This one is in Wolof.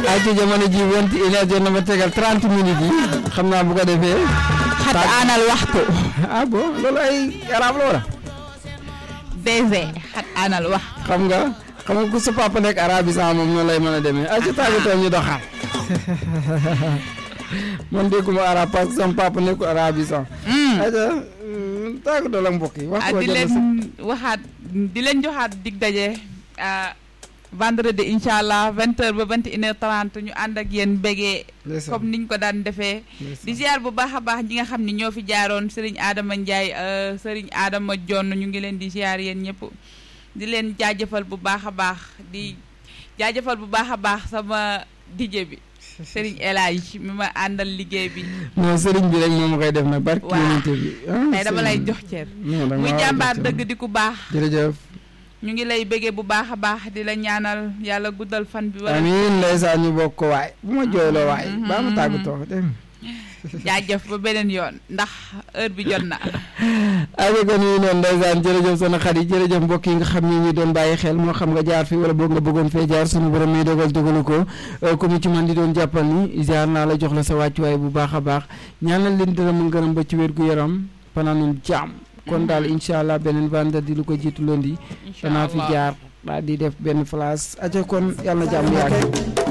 ay ci jamono ji vingt et une heure jot na ba tegal trente minutes yi xam naa bu ko defee xat aanal waxtu ah bon loolu ay arab la wala DG xat aanal wax xam nga xam nga ku sa papa nekk arabisan moom noonu lay mën a demee ay ci tàggatoo ñu doxal man dégguma arab parce que sama papa nekkul arabisan ayca tàggatoo la mbokk yi wax ah di leen waxaat di leen joxaat dig daje vendredi incha allah vingt heures ba vingt et une heure trente ñu ànd ak yéen bégee comme niñ ko daan defee di ziar bu baax a baax ñi nga xam ni ñoo fi jaaroon Serigne Adama Ndiaye Serigne Adama Jonn ñu ngi leen di ziar yéen ñëpp di leen jaajëfal bu baax a baax di jaajëfal bu baax a baax sama DJ bi Serigne El Hadj mi ma àndal liggéey bi non Serigne bi rek moom ma koy def nag barki yonente bi tey dama lay jox ceer muy jàmbaar dëgg di ku baax jërëjëf ñu ngi lay bëggee bu baax a baax di la ñaanal yàlla guddal fan bi. wala amiin ndeysaan ñu bokk ko waay bu ma jooyloo waay. baa ma tàggatoo dégg jaajëf ba beneen yoon ndax heure bi jot na. aja kon yi noonu ndeysaan jërëjëf soxna Xadi jërëjëf mbokk yi nga xam ni ñu doon bàyyi xel moo xam nga jaar fi wala boog nga bëggoon fee jaar sunu borom mi dogal dogalu ko comme ci man di doon jàppal ni jaar naa la jox la sa wàccuwaay bu baax a baax ñaanal leen dara mu ngërëm ba ci wér gu yaram fanaanum jàmm kon daal incha allah beneen vendredi lu ko jiitu lundi danaa fi jaar daal di def benn place aca kon yàlla na jàmm yàgg